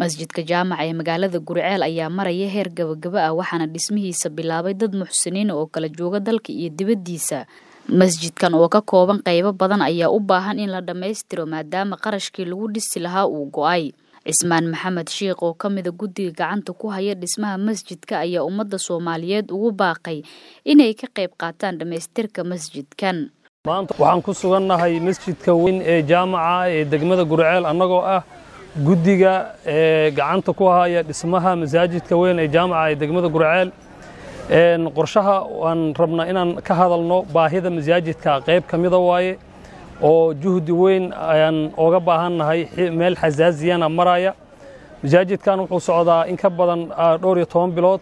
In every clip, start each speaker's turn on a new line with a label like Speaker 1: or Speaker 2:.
Speaker 1: masjidka jaamaca ee magaalada guriceel ayaa maraya heer gabagaba ah waxaana dhismihiisa bilaabay dad muxsiniin oo kala jooga dalka iyo dibaddiisa masjidkan oo ka kooban qaybo badan ayaa u baahan in la dhammaystiro maadaama qarashkii lagu dhisi lahaa uu go-ay cismaan maxamed sheikh oo ka mida guddiga gacanta ku haya dhismaha masjidka ayaa ummadda soomaaliyeed ugu baaqay inay ka qayb qaataan dhammaystirka masjidkan
Speaker 2: maanta waxaan ku sugannahay masjidka weyn ee jaamaca ee degmada guriceel annagoo ah guddiga ee gacanta ku haya dhismaha masaajidka weyn ee jaamaca ee degmada guriceel qorshaha waan rabnaa inaan ka hadalno baahida masaajidka qayb ka mida waaye oo juhdi weyn ayaan oga baahannahay meel xasaasiyana maraya masaajidkan wuxuu socdaa in ka badan dhowr iyo toban bilood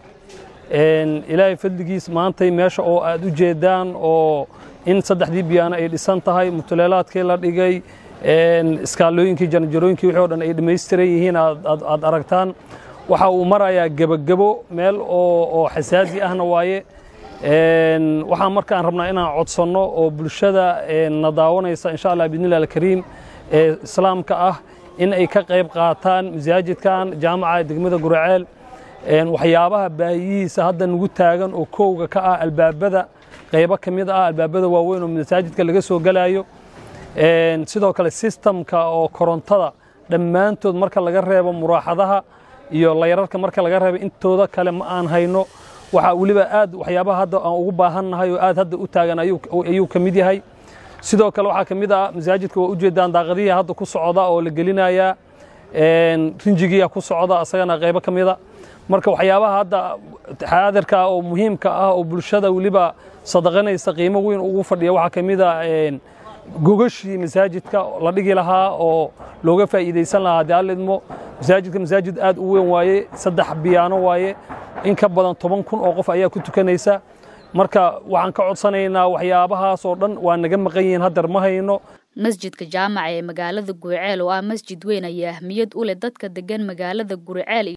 Speaker 2: ilaahay fadligiis maantay meesha oo aad u jeedaan oo in saddexdii biyaano ay dhisan tahay mutuleelaadkii la dhigay iskaalooyinkii janjarooyinkii wixii o dhan ay dhammaystiran yihiin aad aragtaan waxa uu marayaa gebagebo meel oo xasaasi ahna waaye waxaan markaan rabnaa inaan codsanno oo bulshada na daawanaysa insha allah bidnillahi alkariim ee islaamka ah in ay ka qayb qaataan masaajidkan jaamaca degmada guraceel waxyaabaha baahiyihiisa hadda nagu taagan oo kowga ka ah albaabada qaybo ka mid ah albaabada waaweyn oo masaajidka laga soo gelayo sidoo kale sistamka oo korontada dhammaantood marka laga reebo muraaxadaha iyo layrarka marka laga reebo intooda kale ma aan hayno waxaa weliba aad waxyaabaha hadda aan ugu baahannahay oo aad hadda u taagan ayuu ka mid yahay sidoo kale waxaa ka mid ah masaajidka waa ujeedaan daaqadihii hadda ku socda oo la gelinayaa rinjigiia ku socda asagana qaybo ka mida marka waxyaabaha hadda xaadirka oo muhiimka ah oo bulshada weliba sadaqanaysa qiimo weyn ugu fadhiya waxaa ka mid a gogashii masaajidka la dhigi lahaa oo looga faa'iidaysan lahaa haddii allidmo masaajidka masaajid aad u weyn waaye saddex biyaano waaye in ka badan toban kun oo qof ayaa ku tukanaysa marka waxaan ka codsanaynaa waxyaabahaas oo dhan waa naga maqan yihiin hadeer ma hayno
Speaker 1: masjidka jaamaca ee magaalada guriceel oo ah masjid weyn ayaa ahmiyad u leh dadka degan magaalada guriceel